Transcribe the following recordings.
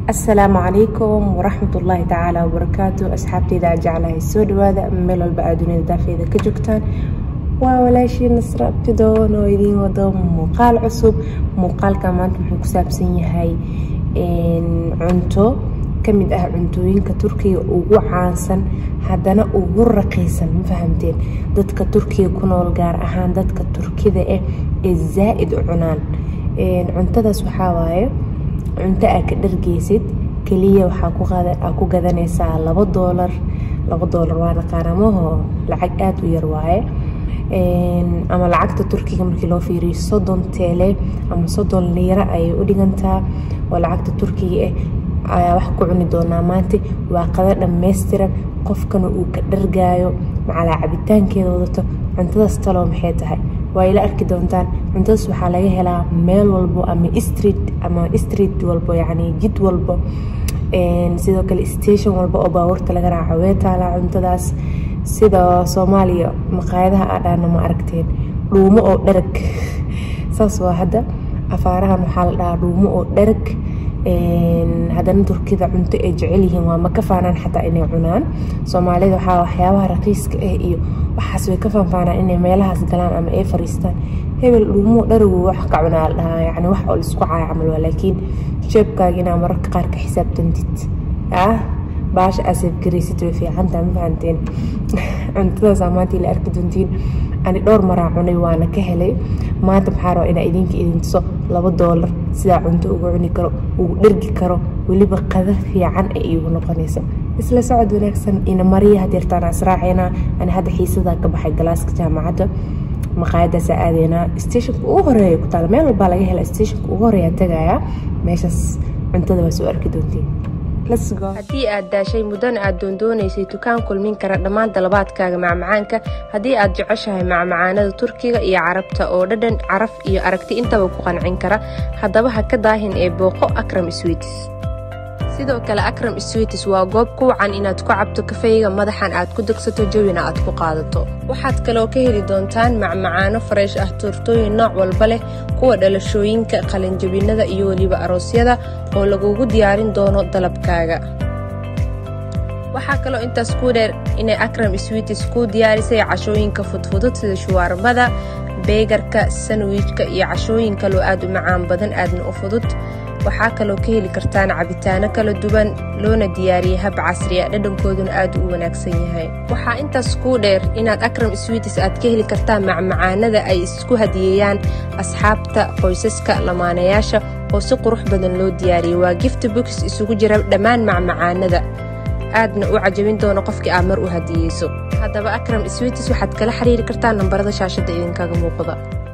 asalaamu calaykum waraxmatullaahi tacaala wabarakaatu asxaabteyda aan jeclahay soo dhawaada meel walba aad dunida daafeeda ka joogtaan waa walaashii nasra abtidoon oo idiin wado muuqaal cusub muuqaalka maanta wuxuu ku saabsan yahay cunto kamid ah cuntooyinka turkiga ugu caansan haddana ugu raqiisan ma fahamteen dadka turkiga ku nool gaar ahaan dadka turkida ah ee zaa-id u cunaan cuntadaas waxaa waaye cunto aa ka dhargeysid keliya waxaa ku gadanaysaa labo doolar labo doolar waa naqaanamaho lacag aada u yar waaye ama lacagta turkiga markii loo fiiriyo soddon teele ama soddon liira ayay u dhigantaa oo lacagta turkiga ah ayaa wax ku cuni doonaa maanta waa qado dhammaystiran qofkana uu ka dhargaayo macalaa cabitaankeeda wadato cuntadaas taloo maxay tahay waa ila arki doontaan cuntadaas waxaa laga helaa meel walbo ama street ama street walbo yacni jid walbo sidoo kale station walba oo baabuurta laga raaco wee taalaa cuntadaas sida soomaaliya maqaayadaha aadhaana ma aragteen dhuumo oo dharag saas waa hadda afaarahan waxaa la dhahaa dhuumo oo dharag haddana turkida cunto ay jecel yihiin waa ma ka faanaan xataa inay cunaan soomaalida waxaa waxyaabaha raqiiska ah iyo waxaas way ka faanfaanaan inay meelahaas galaan ama ay fariistaan hebel dhuumo dharagu wax ka cunaa la dhahaa yacni wax oo laisku caaya camal waa laakiin jeebkaaga inaa mararka qaar ka xisaabtantid ah baasha aasab garaysid way fiicantaa ma fahanteen cuntadaasaa maanta ila arki doontiin ani dhowr maraa cunay waana ka helay maanta maxaa raba inaa idinka idin tuso labo doolar sidaa cunto uga cuni karo ugu dhergi karo weliba qada fiican ay iigu noqonayso isla socod wanaagsan ina mariya hadeertaan asraaceynaa ani hadda xiisadaa ka baxay galaaska jaamacadda maqaayadaasaa aadeynaa stationka ugu horeeya ku taala meel walbaa laga hela stationka ugu horeeyaa tagayaa meeshaas cuntada waa soo arki doontiin haddii aad daashay muddana aad doondoonaysay dukaan kulmin kara dhammaan dalabaadkaaga macmacaanka haddii aad jeceshahay macmacaanada turkiga iyo carabta oo dhadhan caraf iyo aragti intaba ku qancin kara haddaba ha ka daahin ee booqo akram swiitis sidoo kale akram swiitis waa goob ku wacan inaad ku cabto kafeyga madaxan aad ku degsato jawina aad ku qaadato waxaad kaloo ka heli doontaan macmacaano fareesh ah tuurtooyin nooc walba leh kuwa dhalashooyinka qalinjabinada iyo weliba aroosyada oo lagugu diyaarin doono dalabkaaga waxaa kaloo intaas ku dheer inay akram swiitis kuu diyaarisay cashooyinka fudfudud sida shuwaarbada beegarka sanwijka iyo cashooyin kaloo aad u macaan badan aadna u fudud waxaa kaloo ka heli kartaan cabitaano kala duwan loona diyaariyey hab casriya dhadhankooduna aad u wanaagsan yahay waxaa intaas kuu dheer inaad akram swiitis aad ka heli kartaan macmacaanada ay isku hadiyeeyaan asxaabta qoysaska lamaanayaasha oo si qurux badan loo diyaariyey waa gifti books isugu jira dhammaan macmacaanada aadna u cajabin doono qofkii aad mar u hadiyeyso haddaba akram swiitis waxaad kala xiriiri kartaan nambarada shaashadda idinkaga muuqda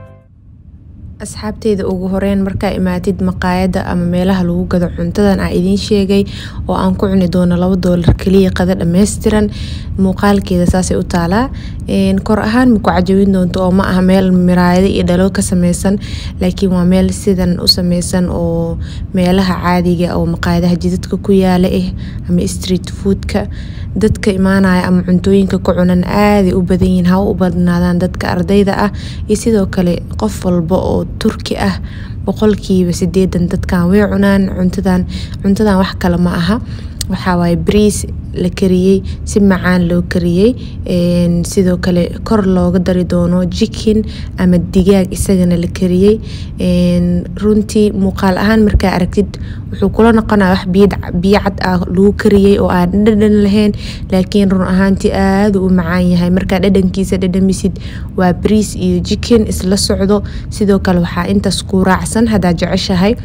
asxaabteyda ugu horeyn markaa imaatid maqaayadda ama meelaha lagu gado cuntadan aa idiin sheegay oo aan ku cuni doono labo doolar keliya qada dhammaystiran muuqaalkeeda saasay u taalaa kor ahaan maku cajabin doonto oo ma aha meel miraayado iyo dhalo ka sameysan laakiin waa meel sidan u sameysan oo meelaha caadiga oo maqaayadaha jidadka ku yaala ah ama street foodka dadka imaanaya ama cuntooyinka ku cunan aaday u badan yihiin ha u badnaadaan dadka ardayda ah iyo sidoo kale qof walba oo turki ah boqolkiiba sideedan dadkan way cunaan cuntadan cuntadan wax kale ma aha waxaa waaye bariis la kariyey si macaan loo kariyey sidoo kale kor looga dari doono jikin ama digaag isagana la kariyey runtii muuqaal ahaan markaa aragtid wuxuu kula noqonaya wax biyo cad ah lagu kariyey oo aan dhadhan lahayn laakiin run ahaantii aada u macaan yahay markaa dhadhankiisa dhadhamisid waa bariis iyo jikin isla socdo sidoo kale waxaa intaas ku raacsan haddaad jeceshahay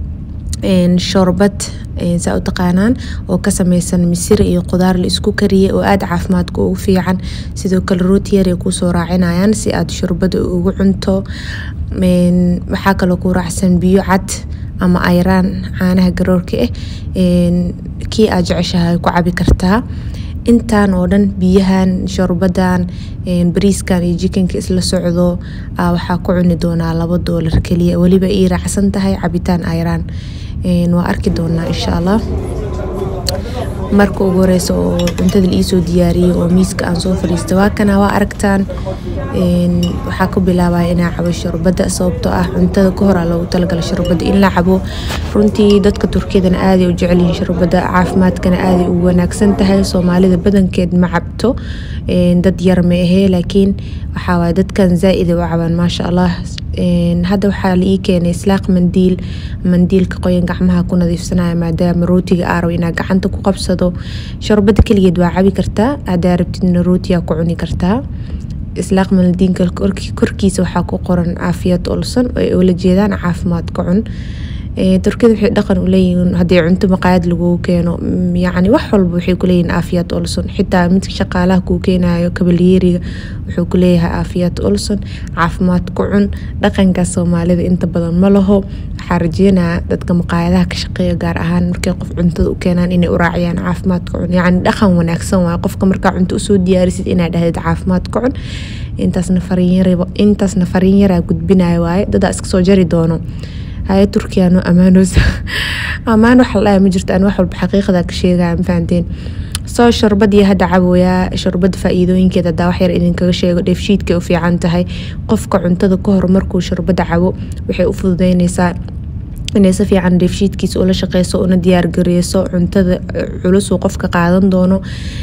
shoorbad saa u taqaanaan oo ka sameysan misir iyo qudaar la isku kariyey oo aada caafimaadka ugu fiican sidoo kale rootiyar ay kusoo raacinayaan si aad shurbada ugu cunto waxaa kaloo ku raacsan biyo cad ama ayraan caanaha garoorka ah kii aad jeceshahay ku cabi kartaa intaan oo dhan biyahan shorbadan bariiskan iyo jikinka isla socdo waxaa ku cuni doonaa labo doolar keliya weliba ii raacsan tahay cabitaan ayraan waa arki doonaa insha allah marka ugu horeysa oo cuntada liisoo diyaariyey oo miiska aan soo fadhiista waa kana waa aragtaan waxaa ku bilaabaya inaa cabo sharbada sababtoo ah cuntada ka hor loogu talagala sharbada in la cabo runtii dadka turkiyadana aaday u jecelyihiin sharbada caafimaadkana aaday u wanaagsan tahay soomaalida badankeed ma cabto dad yar ma ahee laakiin waxaawaay dadkan zaa-ida u cabaan maasha allah hadda waxaa la ii keenay islaaq mandiil mandiilka qoyan gacmaha ku nadiifsanaya maadaama rootiga aaraw inaa gacanta ku qabsado sharbada keligeed waa cabi kartaa hadaa rabtidna rootiyaa ku cuni kartaa islaaq mandiinka korkiisa waxaa ku qoran caafiyad olson ay oola jeedaan caafimaad ka cun turkiyada waxay dhaqan u leeyihiin haddii cunto maqaayad lagugu keeno yacni wax walba waxay kuleeyihiin aafiyaad olson xitaa midka shaqaalaha kuu keenayo kabalyeeriga wuxuu kuleeyahay aafiyaad olson caafimaad ku cun dhaqanka soomaalida inta badan ma laho waxaa rajeynaya dadka maqaayadaha ka shaqeeya gaar ahaan markay qof cuntada u keenaan inay u raaciyaan caafimaad ka cun yacni dhaqan wanaagsan waaye qofka markaa cunto usoo diyaarisid inaa dhahdid caafimaad ka cun intaasna fariinyarintaasna fariin yaraa gudbinaya waaye dadaa iska soo jari doono haya turkiyaano amaanos ammaan waxa la dhahay ma jirto aan wax walba xaqiiqada ka sheegaya ma fahanteen soo sharbadii hadda caboyaa sharbada faa-iidooyinkeeda hadaa wax yar idinkaga sheego dheefshiidkay u fiican tahay qofka cuntada ka hor markuu sharbada cabo waxay u fududeyneysaa inay si fiican dheefshiidkiisa ula shaqeyso una diyaargareyso cuntada culusuu qofka qaadan doono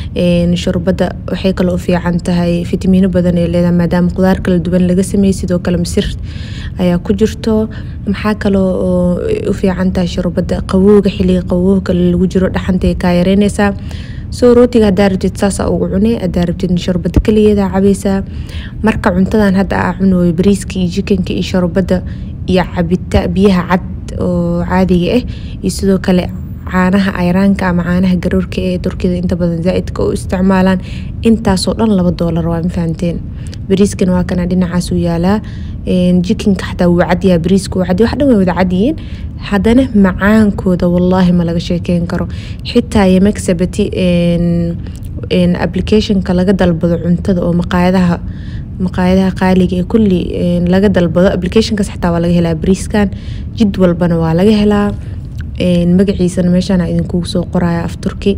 sharbada waxay kale u fiican tahay fitamiino badan ay leedahay maadaama qudaar kala duwan laga sameeyey sidoo kale misir ayaa ku jirto maxaa kaloo oo u fiican tahay sharbada qabowga xiliga qabowga lagu jiro dhaxantay kaa yareyneysaa soo rootiga hadaa rabtid saasa ugu cune hadaa rabtid sharbada kaligeeda cabeysaa marka cuntadan hadda aa cunooyo bariiska iyo jikanka iyo sharbada iyo cabita biyaha cad oo caadiga ah iyo sidoo kale caanaha ayraanka ama caanaha garoorka ee turkida inta badan zaa-idka u isticmaalaan intaasoo dhan laba doolar waa ma fahanteen bariiskan waa kana dhinacaasuu yaalaa jikinka xataa wuu cadyaha bariiska wuu cadya wax dhan way wada cadyihiin haddana macaankooda wallaahi ma laga sheekeyn karo xitaa yemagsabati applicationka laga dalbado cuntada oo maqaayadaha maqaayadaha qaaliga ee kulli laga dalbado applicationkaas xitaa waa laga helaa bariiskan jid walbana waa laga helaa magaciisana meeshaan idinkugu soo qoraya af turki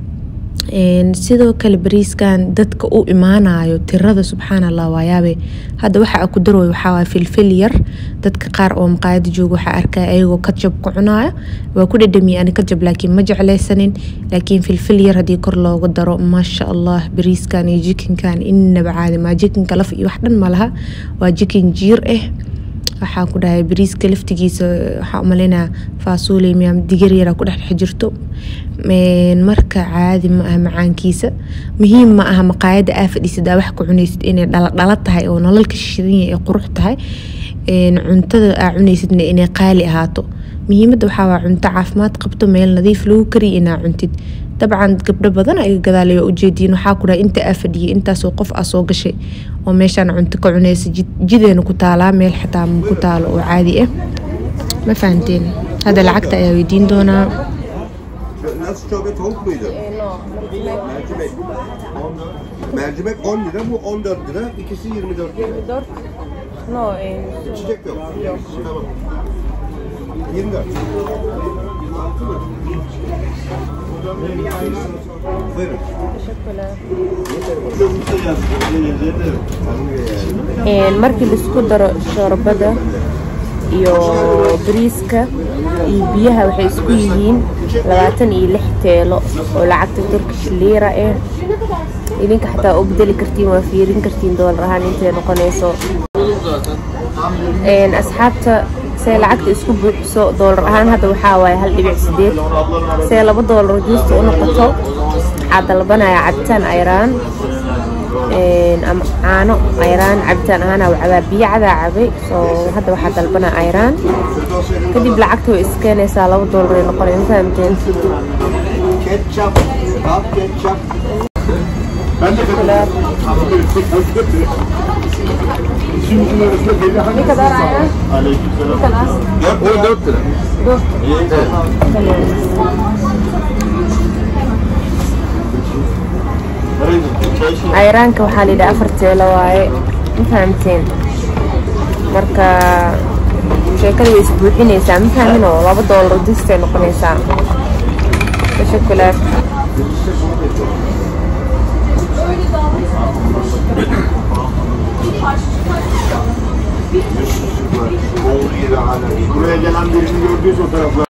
sidoo kale bariiskan dadka u imaanayo tirada subxaan allah waayaabe hadda waxa ku darooy waxaa filfil yar dadka qaar oo maqaayada jooga waxaa arkaya ayagoo kajab ku cunaayo waa ku dhadhamiye ani kajab laakiin ma jeclaysanin laakiin filfil yar haddii kor looga daro maasha allah bariiskan iyo jikinkan inaba caadi maa jikinka laf iyo wax dhan malaha waa jikin jiir ah waxaa ku dhahay bariiska laftigiisa waxaa umaleynaa faasuuley miyaa digar yara ku dhex jirto marka caadi ma aha macaankiisa muhiim ma aha maqaayada aa fadhiisid aa wax ka cunaysid inay dhala tahay oo nalalka shidan yahay ee qurux tahay cuntada aa cunaysidna inay qaali ahaato muhiimada waxaa waa cunto caafimaad qabto meel nadiif lagu kariya inaa cuntid dabcan gabdho badan ay gadaalayo ujeediin waxaa ku dhahay inta aa fadhiyay intaasoo qof aa soo gashay oo meeshaan cunto ka cunaysa jideena ku taalaa meel xataa ku taalo oo caadi ah ma fahanteen hadda lacagta ayaa weydiin doonaa Nasıl çorba tavuk muydu? Mercimek. Mercimek 10 lira, bu 14 lira, ikisi 24 lira. no İçecek yok. Tamam. 24. Buyurun. markii laisku daro sharbada iyo bariiska iyo biyaha waxay isku yihiin labaatan iyo lix teelo oo lacagta turkish liira ah idinka xataa u bedeli kartiin waa fiirin kartiin doolar ahaan intay noqonayso asxaabta see lacagta isku buuxiso doolar ahaan hadda waxaa waaye hal dhibic sideed see laba doolar juusta u noqoto waxaa dalbanaya cabitaan ayraan ama caano ayraan cabitaan ahaan aa cabaa biyo cadaa cabay soo hadda waxaa dalbanaa ayraan kadib lacagta way iskeenaysaa laba doolar ay noqonay ma fahamteen Ketçap. Al ketçap. Ne kadar ayran? Ne kadar? 4 lira. Dört. ayraanka waxaa la yidhaha afar teelo waaye ma fahamteen marka sheekada way isbuuxinaysaa ma fahmin oo laba doolar distay noqonaysaa Teşekkürler. Birlikte bunu yapalım. Buraya gelen birini gördüyse o taraflar.